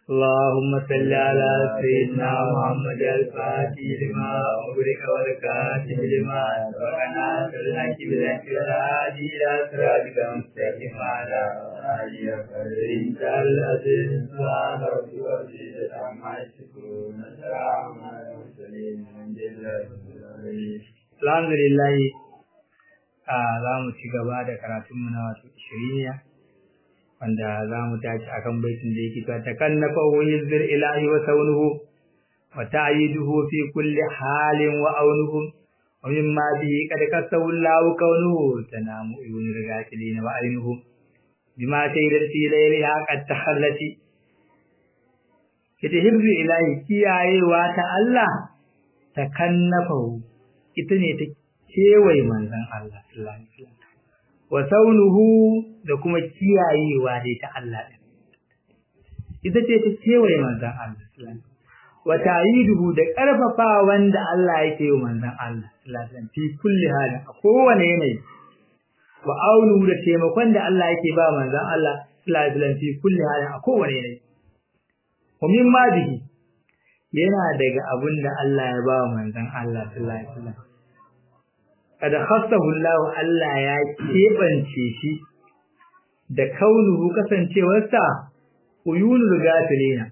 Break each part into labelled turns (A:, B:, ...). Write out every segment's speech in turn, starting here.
A: اللهم صل على سيدنا محمد الفاتح لما أغلق والكاتب لما سبقنا بالحق بالحق والهادي إلى صراطك المستقيم على آله وصحبه العزيز سبحان ربك رب العزة عما يصفون وسلام على المرسلين الحمد لله رب العالمين الحمد لله za mu ci gaba da karatunmu na wasu shiriniya wanda za mu tashi akan baitin da yake ta takannafa wa yuzir ilahi wa saunuhu wa ta'yiduhu fi kulli halin wa aunuhu wa mimma bihi qad kasawu Allahu kaunuhu tanamu ibn ragatilina wa ainuhu bima sayyidat fi layliha qad tahallati ita hibzu ilahi kiyayewa ta Allah takannafa ita ne ta kewaye manzon Allah sallallahu alaihi wasallam wa saunuhu da kuma kiyayewa dai ta Allah din ita ce ta kewaye manzon Allah sallallahu alaihi wasallam wa ta'iduhu da karfafa wanda Allah yake yi manzon Allah sallallahu alaihi wasallam fi kulli halin a kowane yanayi wa aunuhu da taimakon da Allah yake ba manzon Allah sallallahu alaihi wasallam fi kulli halin a kowane yanayi wa mimma bihi yana daga abin da Allah ya ba manzon Allah sallallahu alaihi wasallam kada khassahu Allah Allah ya kebance shi da kaunuhu kasancewarsa uyunul gafilina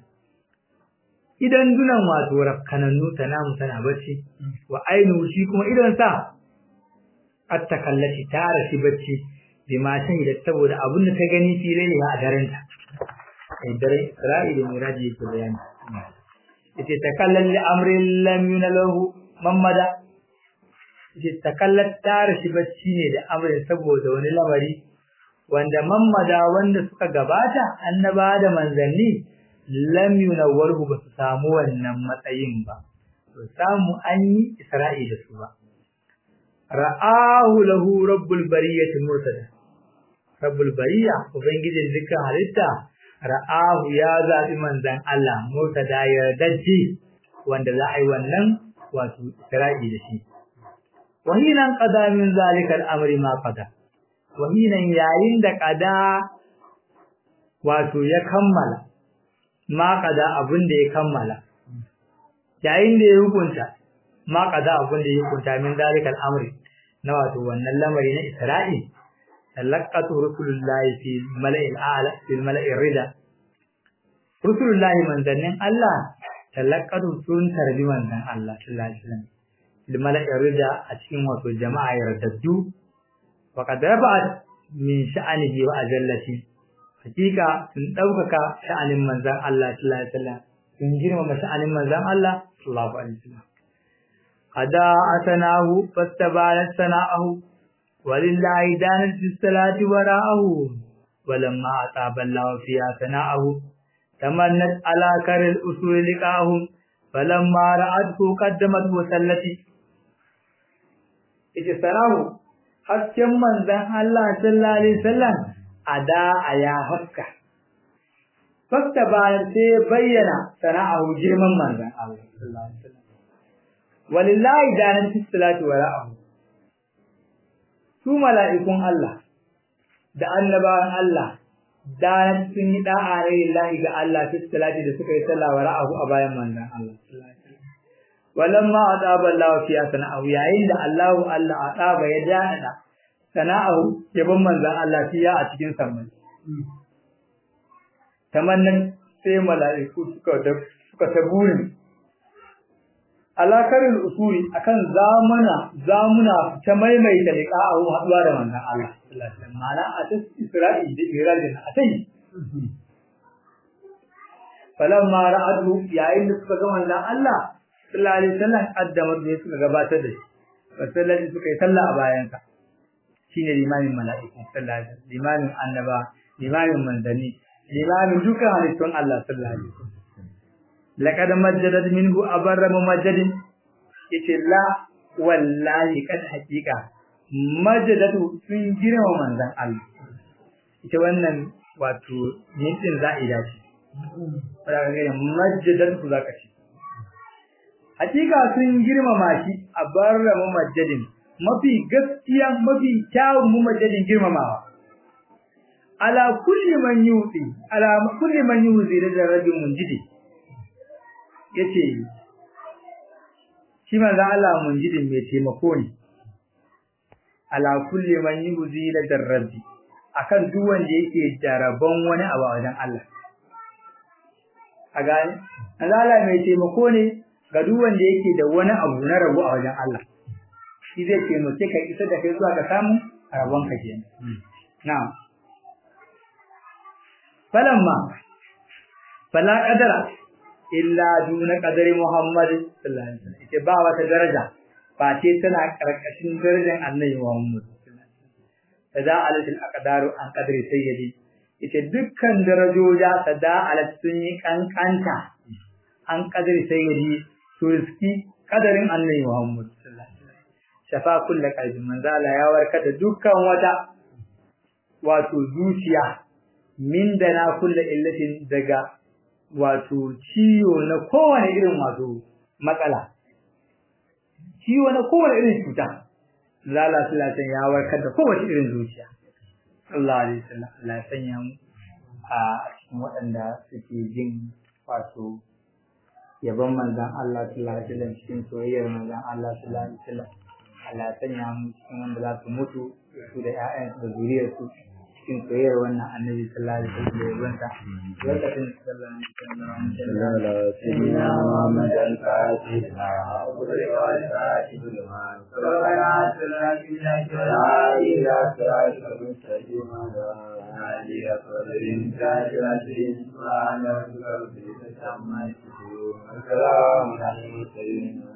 A: idan dunan wato rakkanannu tanamu tana bacci wa ainu shi kuma idan sa attakallati tara shi bacci bima shahida saboda abin da ta gani filai a daren ta ai dare Isra'ila miraji yake bayani yace takallal li amrin lam yunalahu mamada takallat tare shi bacci ne da amrin saboda wani lamari wanda mammada wanda suka gabata annaba da manzanni lam yunawwarhu ba su samu wannan matsayin ba to samu an yi isra'i da su ba ra'ahu lahu rabbul bariyati murtada rabbul bariya ubangijin dukkan halitta ra'ahu ya zabi manzan Allah murtada yardajji wanda za a yi wannan wato isra'i da shi wahinan qada min zalika al-amri ma qada wahinan yayin da qada wato ya kammala ma qada abin da ya kammala yayin da ya hukunta ma qada abin da ya hukunta min zalika al-amri na wato wannan lamari na Isra'i talaqatu rusulullahi fi mala'il a'la fi mala'ir rida rusulullahi manzannin Allah talaqatu sun tarbi manzan Allah sallallahu alaihi wasallam mala'in rida a cikin wato jama'a yardaddu wa qad rafa'at min sha'anihi wa ajallati hakika sun daukaka sha'anin manzon Allah sallallahu alaihi wasallam sun girmama sha'anin manzon Allah sallallahu alaihi wasallam ada asanahu fastabalat sana'ahu walillahi danat bis salati wara'ahu walamma ataba Allah fiha sana'ahu tamannat ala karil usul liqahum falamma ra'athu qaddamat wa sallati ita sarahu hasken manzan Allah sallallahu alaihi wasallam ada aya haska fakta bayan sai bayyana sana'ahu girman manzan Allah sallallahu alaihi wasallam walillahi danan fi salati wa ra'ahu su mala'ikun Allah da annabawan Allah danan sun yi da'a ne lillahi ga Allah fi salati da suka yi sallah wa ra'ahu a bayan manzan Allah sallallahu alaihi wasallam walamma adaba Allah fi sana'ahu yayin da Allahu Allah adaba ya dada sana'ahu yabon manzon Allah fiya a cikin sammai tamannan sai mala'iku suka da suka taburin alakarin usuri akan zamana zamuna ta maimaita liqa'ahu haduwa da manzon Allah sallallahu alaihi wasallam ma'ana a ta Isra'i da Irajin a tai falamma ra'adu yayin da suka ga manzon Allah sallallahu alaihi wasallam addamar da suka gabatar da shi wasallan suka yi sallah a bayan sa shine limamin mala'iku sallallahu alaihi wasallam limamin annaba limamin manzanni limamin dukkan halittun Allah sallallahu alaihi wasallam laqad majjadat minhu abarra mumajjadin yace la wallahi kad haqiqa majjadatu sun girma manzan Allah ita wannan wato yin din za'ida ce fara ga majjadatu zaka ce hakika sun girmama shi a barra mumajjadin mafi gaskiya mafi kyawun mumajjadin girmamawa ala kulli man yuti ala kulli man yuzi da rajul munjidi yace shi manzo Allah munjidin mai taimako ne ala kulli man yuzi da rabbi akan duk wanda yake jaraban wani abu a wajen Allah a gane manzo Allah mai taimako ne ga duk wanda yake da wani abu na rabu a wajen Allah shi zai taimake ka isa da kai zuwa ga samun rabon ka kenan na'am falamma fala qadara illa duna qadari Muhammad sallallahu alaihi wasallam ita ba wata daraja ba ce tana karkashin darajar Annabi Muhammad sada alatil aqdaru an qadri sayyidi ita dukkan darajoja sada alat sun yi kankanta an qadri sayyidi to iski qadarin Annabi Muhammad sallallahu alaihi wasallam shafa kullu qalbi manzala ya warka da dukkan wata wato zuciya min da na kulle illatin daga wato ciwo na kowane irin wato matsala ciwo na kowane irin cuta lala salatan ya warkar da kowace irin zuciya Allah alaihi wasallam Allah ya sanya mu a cikin waɗanda suke jin wato yabon manzon Allah sallallahu alaihi wasallam cikin soyayyar manzon Allah sallallahu alaihi wasallam Allah ya sanya mu cikin wanda za su mutu su da ƴaƴansu da zuriyarsu cikin soyayyar wannan annabi sallallahu alaihi wasallam da yabonta lokacin sallallahu alaihi wasallam
B: سيدنا محمد الفاتح وقل والفاتح لما ربنا سلنا لا إلى صراط المستقيم هذه أفضل الإنسان العظيم سبحان ربك رب العزة عما يصفون وسلام على المرسلين